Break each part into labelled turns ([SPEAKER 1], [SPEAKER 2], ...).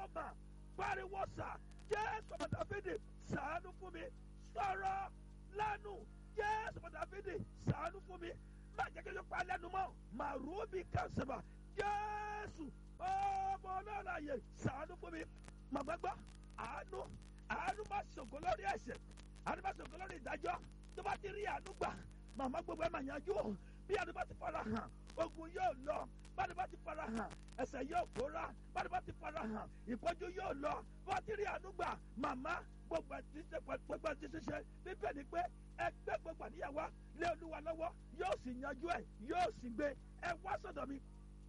[SPEAKER 1] mà pariwo sà jésù ọmọ dáfídì sàánú fún mi sọ̀rọ̀ lánù jésù ọmọ dáfídì sàánú fún mi má jẹ́ kí ló pa lẹ́nu mọ́ màrúbì kàṣẹ́bà jésù ọmọ ọlọ́láyè sàánú fún mi màmá gbọ́ àánú àánú má ṣògo lórí ẹ̀ṣẹ̀ àánú má ṣògo lórí ìdájọ́ tó bá ti rí àánú gbà màmá gbogbo ẹ̀ mà yanjú bí àánú bá ti fara hàn ogun yóò lọ báni bá ti fara hàn ẹsẹ̀ yóò kóra báni bá ti fara hàn ìpọ́njú yóò lọ bá ti rí àánú gbà màmá gbogbo ẹtí ṣe gbogbo ẹtí ṣiṣẹ́ bíbẹ̀ ni pé ẹgbẹ́ gbogbo àníyàwó lé olúwa lọ́wọ́ yóò sì yanjú ẹ̀ yóò sì gbé ẹ wá sọ̀dọ̀ mi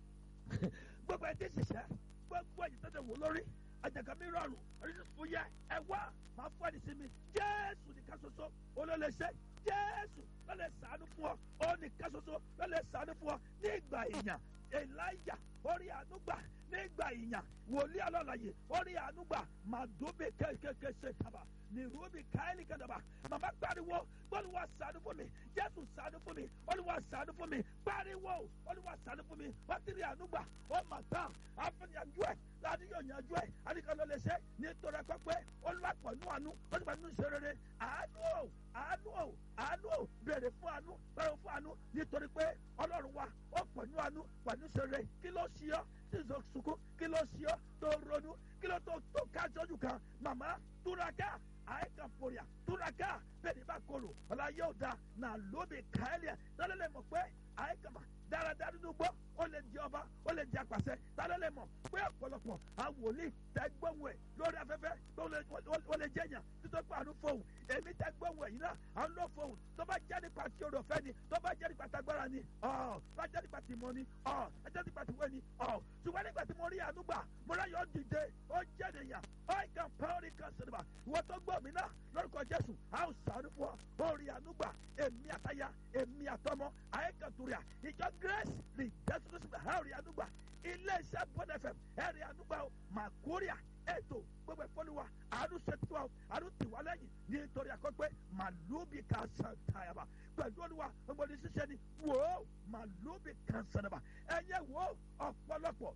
[SPEAKER 1] gbogbo ẹtí ṣiṣẹ́ gbogbo ẹ̀yìn tó ti wò lórí àjàgà mi rọrùn fúyẹ́ ẹ wá máa fún ẹni sí mi jésù nìkan ṣoṣo olólèṣẹ́ jésù lọ́lẹ̀ sànú fún ọ ó nìkan ṣoṣo lọ́lẹ̀ sànú fún ọ ní ìgbà ìyàn elijah orí àánú gbà nígbà ìyàn wòlíì alọ́láyè orí àánú gbà màdóbe kékeré ṣe kaba ní rúbi káyọ̀lì kẹdàbà màmá pariwo olúwa ṣàánú fún mi jésù ṣàánú fún mi olúwa ṣàánú fún mi pariwo olúwa ṣàánú fún mi wọ́n ti rí àánú gbà ó mà tán àfẹnìyànjú ẹ̀ láti yóò yanjú ẹ̀ àdìkan ló lè ṣe nítorí ẹ̀kọ́ pé olúwa pọ̀ nú àánú ó ti pọ̀ nú ìṣe rere àánú o àánú o àánú o béèrè fún àánú béèrè fún àánú nítorí pé ọlọ́run wa ó pọ̀ nú àánú pọ̀ nú ìṣe rere kí ló ṣí ọ tí ìṣó sunkún kí ló ṣí ọ tó ronú kí ló tó tó ká sójú kan màmá túraká àìkàn pòrìà túraká bẹ́ẹ̀ ni bá kọlù ọ̀la yóò da nà lóbi káyẹ̀lẹ̀ tọ́lẹ̀ mọ̀ pé àìkàn mà dáradára nínú gbọ́ ó lè di ọba ó lè di apàṣẹ tálẹ́ lè mọ̀ pé ọ̀pọ̀lọpọ̀ àwòlí tẹ́gbọ́n ẹ̀ lórí afẹ́fẹ́ ó lè jẹ́yàn títọ́ pé àánú fóun èmi tẹ́gbọ́n ẹ̀ yìí náà àánú ló fóun tó bá jẹ́ nípa tí o rò fẹ́ ni tó bá jẹ́ nípa tagbára ni ọ̀ bá jẹ́ nípa tí mo ni ọ̀ bá jẹ́ nípa tí wẹ́ ni ọ̀ ṣùgbọ́n nígbà tí mo rí àánú gbà mo ráyọ̀ dìde ó jẹ́ nìyàn ó kàn pọ́ọ́rì kan sinimá ìwọ tó gbọ́ mi náà lórúkọ Jésù a ó sàánú fún ọ ó rí àánú gbà èmi àtayá èmi àtọmọ àyíkàtúrìà ìjọ grace rí jésù tó sì gbà á rí àánú gbà iléeṣẹ́ bọ́dẹ fm ẹ rí àánú gbà ó màkúrìà ètò gbogbo ìfọ́nùwà àánú ṣètò wa àánú tì wá lẹ́yìn nítorí àkọ́pẹ́ màlúùbí kan sàn tàyàbà pẹ̀lú olúwa gbogbo ní ṣiṣẹ́ ni wò ó màlúùbí kan sànàbà ẹ̀yẹ wò ó ọ̀pọ̀lọpọ̀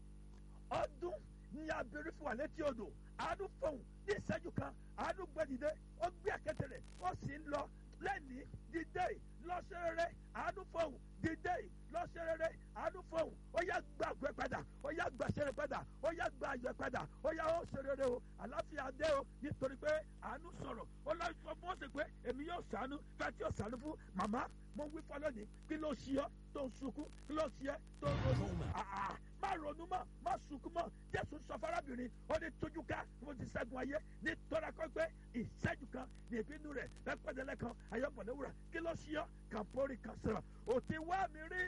[SPEAKER 1] ọdún ní abẹ́rẹ́ fún wa létí odò àánú fọ̀hún ní ìṣẹ́jú kan àánú gbẹ̀dìde ó gbé àkẹ́tẹ̀ rẹ̀ ó sì ń lọ lẹ́ni dídé lọ́sẹ̀rẹ̀rẹ̀ àánú fọ̀hún dídé lọ́sẹ̀rẹ̀rẹ̀ àánú fọ̀hún ó yá gba àgbẹ̀ padà ó yá gba ṣẹ̀rẹ̀ padà ó yá gba àyẹ̀ padà ó yá ó ṣerere o àláfíà dé o nítorí pé àánú sọ̀rọ̀ ó lọ sọ fún ọ̀sẹ̀ pé èmi yóò ṣàánú fẹ́ tí yóò ṣàánú fún màmá mo wí fọ́ lónìí kí ló ṣí ọ tó ń sunkún kí ló ṣí ẹ tó ń ronú má ronú mọ́ má sunkún mọ́ jésù sọ fárábìnrin ó ní tójú ká mo ti ṣẹ́gun ayé nítorí akọ́gbẹ́ ìṣẹ́jú kan ní ìbínú rẹ̀ lẹ́pẹ̀dẹ́lẹ́ kan ayọ́bọ̀lẹ́wúrà kí ló ṣí ọ kàmpórì kan sọ̀rọ̀ òtí wá mi rí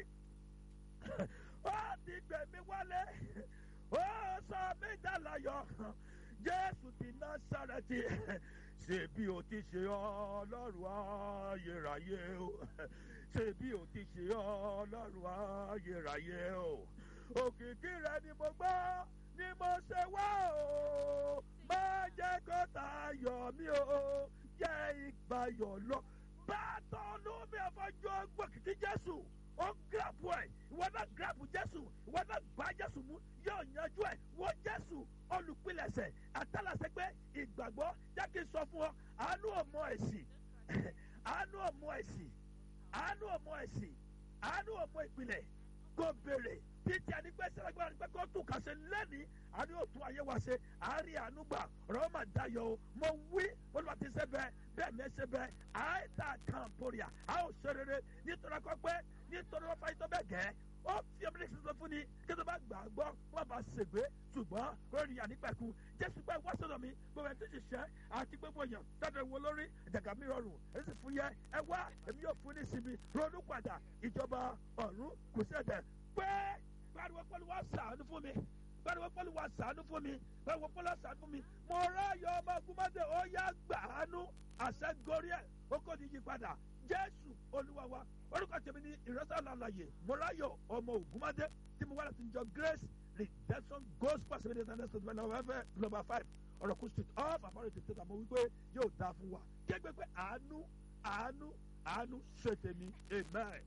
[SPEAKER 1] ó ti gbẹ̀mí wálé ó sọ mí dàláyọ̀ jésù ti Násárẹ́tì ṣe bí o ti ṣe ọlọ́run ayérayé o ṣe bí o ti ṣe ọlọ́run ayérayé o òkìkí rẹ ni mo gbọ́ ni mo ṣe wá o má jẹ́ kó tayọ̀ mí o jẹ́ ìgbàyọ̀ lọ bàtọ̀ lómi àfọjọ́ gbọ́ kìkì jésù ó gíràpù ẹ̀ ìwọ náà gíràpù jésù ìwọ náà gbá jésù mú yóò yanjú ẹ̀ wọ́n jésù olùpilẹ̀ṣẹ̀ àtàlàsẹ́gbẹ́ ìgbàgbọ́ jẹ́ kí n sọ fún ọ àánú ọmọ ẹ̀sìn àánú ọmọ ẹ̀sìn àánú ọmọ ẹ̀sìn àánú ọmọ ìpìlẹ̀ kò béèrè títí ànígbẹ́ sẹ́lágbára nígbẹ́ kó tún kà ṣe lẹ́nìí àní òtún ayé wa ṣe àárín àánú gbà ọ̀rọ̀ mà dayọ̀ o mo wí olùwà ti ṣe bẹ́ẹ̀ bẹ́ẹ̀ ní ṣe bẹ́ẹ̀ àìta kan poria a ó ṣe rere nítorí akọ pé nítorí wọn fàyè tó bẹ́ẹ̀ gẹ́ ó fi ọmọdé ṣe sọ fún ni kí tó bá gbà á gbọ́ wọn bá ṣègbè ṣùgbọ́n kó rí ànípẹ̀kun jésù pé wá sọ̀dọ̀ mi gbogbo ẹni tó ṣiṣẹ́ àti gbogbo èèyàn tọ́jú wo lórí ìjàgà mi rọrùn èyí sì fún yẹ ẹ wá èmi yóò fún ní ìsinmi ronú padà ìjọba ọ̀run kò sí ẹ̀dẹ̀ pé pariwo pẹ̀lú wa sàánú fún mi pariwo pẹ̀lú wa sàánú fún mi pariwo pẹ̀lú wa sàánú fún mi mo ráyọ ọmọ ogunmọ́dé ó yá gbàánú àṣẹ gorí ẹ̀ ó kò ní yí padà jésù olúwa wa orúkọ tèmi ní ìrẹsà lálàyé mo ráyọ ọmọ ogunmọ́dé tí mo wá láti jọ grace redemption gospel seven days and next week november number five ọ̀rọ̀kú street off àbárò tètè àmọ́ wípé yóò dáa fún wa kégbé pé àánú àánú àánú ṣe tèmi amen.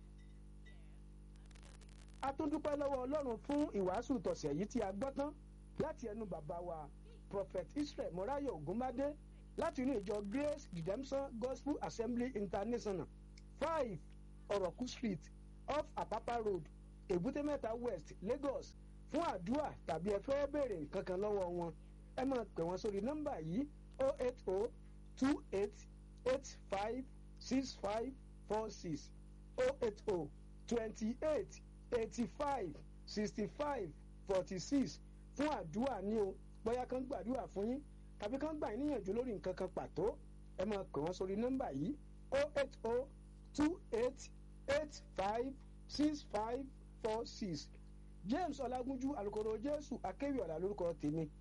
[SPEAKER 2] a tún dúpẹ́ lọ́wọ́ ọlọ́run fún ìwàásù tọ̀sẹ̀ yìí tí a gbọ́ tán láti ẹnu bàbá wa prophet israel morayo ogunmade láti inú ìjọ grace redemption gospel assembly international five ọ̀rọ̀kú street off apapa road èbúté mẹ́ta west lagos fún àdúrà tàbí ẹ fẹ́ béèrè kankan lọ́wọ́ wọn ẹ máa pè wọ́n sórí nọ́mbà yìí o eight o two eight eight five six five four six o eight o twenty eight eighty five sixty five forty six fún àdúrà ní o bóyá kan gbàdúrà fún yín tàbí kan gbà yín níyànjú lórí nǹkan kan pàtó ẹ máa pè wọ́n sórí nọ́mbà yìí o eight o two eight eight five six five four six james ọlágúnjú alukoro jésù akéwì ọ̀la lórúkọ tèmi